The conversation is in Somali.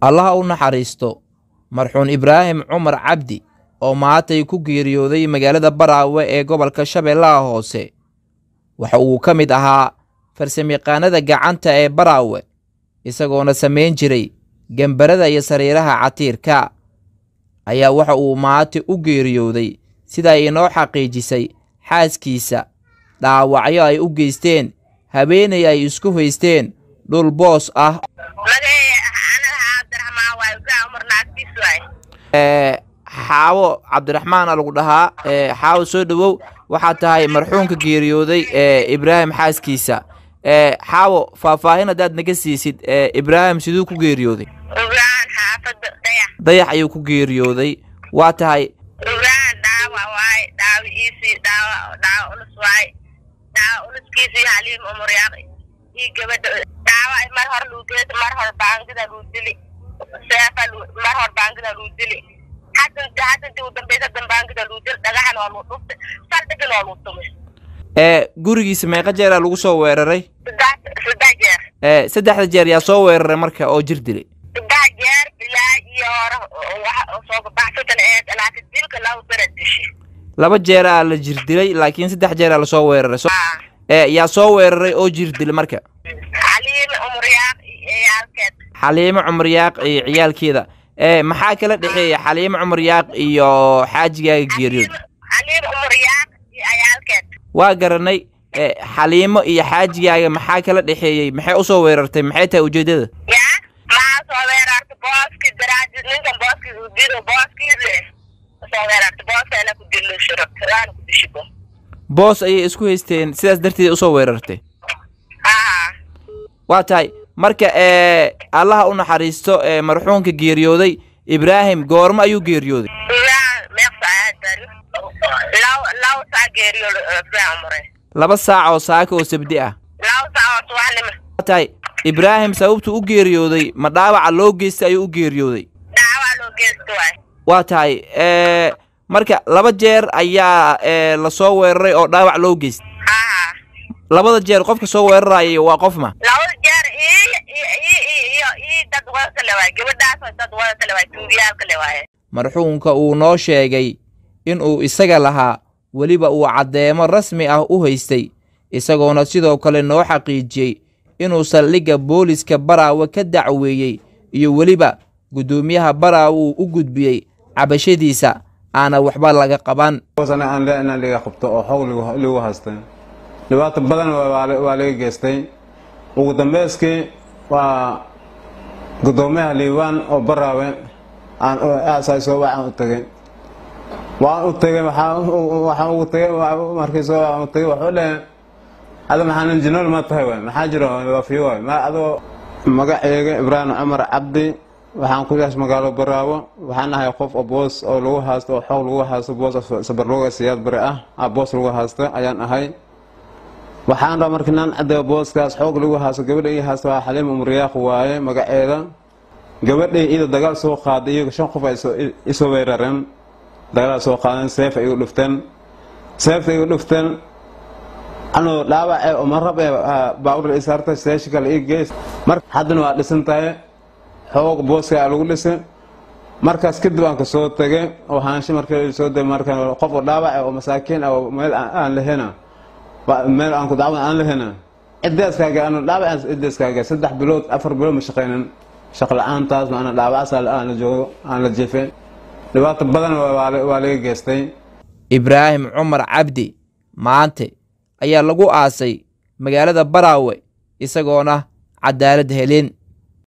allaha u naxariisto marxuun ibraahim cumar cabdi oo maantay ku geeriyooday magaalada baraawe ee gobolka shabeellaha hoose waxa uu ka mid ahaa farsamayaqaanada gacanta ee baraawe isagoona samayn jiray gembarada iyo sariiraha catiirka ayaa waxa uu maanta u geeriyooday sida ay inoo xaqiijisay xaaskiisa dhaawacyo ay u geysteen habeenay ay isku haysteen dhul boos ah xaawo cabdiraxmaana lagu dhahaa xaawo soo dhowow waxaa tahay marxuumka geeriyooday ibraahim xaaskiisa xaawo faahfaahin haddaad naga siisid ibraahim siduu ku geeriyooday dayax ayuu ku geeriyooday waa tahay gurigiisa meeqa jeeraa lagu soo weeraray saddexda jeer yaa soo weeraray marka oo jir dilay laba jeeraa la jir dilay laakiin saddex jeeraa lasoo weeraray yaa soo weeraray oo jir dilay marka xaliimo cumar yaaq iyo ciyaalkeeda maxaa kala dhexeeya xaliimo cumar yaaq iyo xaajigaaga geeriyood waa garanay xaliimo iyo xaajigaaga maxaa kala dhexeeyey maxay usoo weerartay maxay tahay ujeedada boos ayay isku haysteen sidaas darteed usoo weerartay waa tahay marka allaha u naxariisto marxuumka geeriyooday ibraahim goormo ayuu geeriyooday laba saac oo saaka oo sabdi ah waa tahay ibraahim sababtuu u geeriyooday ma dhaawaca loo geystay ayuu u geeriyooday waa tahay marka laba jeer ayaa lasoo weeraray oo dhaawac loo geystay labada jeer qofka soo weeraraya waa qof ma marxuumka uu noo sheegay in uu isaga lahaa weliba uu caddeemo rasmi ah u haystay isagoona sidoo kale noo xaqiijiyey inuu saldhigga booliska baraawe ka dacweeyey iyo weliba guddoomiyaha baraawe uu u gudbiyey cabashadiisa aana waxba laga qaban aan le inaan liga qabto oo xoog ligu haystay dhibaato badan waa laga geystay ugu dambeyskii waa guddoomiyaha liibaan oo baraawe aansoo waxaan u tegay waan u tegay waxaan ugu tegay markiisoo waan u tegay waxuu lehe ada maxaa nin jinool ma tahay waay maxaa jiro waafiyo waay ma adoo magaceyga ibraahim cumar cabdi waxaan ku yaas magaalo baraawo waxaan ahay qof oo boos oo lagu haasto oo xoog lagu haasto boos sabarlooga siyaad bari ah boos lagu haasto ayaan ahay waxaan rabaa markii naan caddeeyo booskaas xoog lagu haasto gabadha ii haasto waa xaliim umriyaaq waaye magaceeda gabadhay iyada dagaal soo qaaday iyaga shan qof ay isoo weerareen dagaal soo qaadeen seef ay igu dhufteen seefta igu dhufteen anoo dhaawace oo marab ee baawur isaartay seeshi kale ii geys mar haddana waa dhisan tahay xoog booska lagu dhisay markaas kadib aan ka soo tegay oo haansho markii soo degay markan qof oo dhaawace oo masaakiin ah oo meel aan lahena meel aan ku dacwan aan lahena ciddaaskaaga anu dhaawacaas ciddaaskaaga saddex bilood afar bilood ma shaqaynin shaqo la-aantaas maana dhaawacaas aan la joogo aan la jefay dhibaato badan waa laga geystay ibraahim cumar cabdi maante ayaa lagu aasay magaalada baraawe isagoona cadaalad helin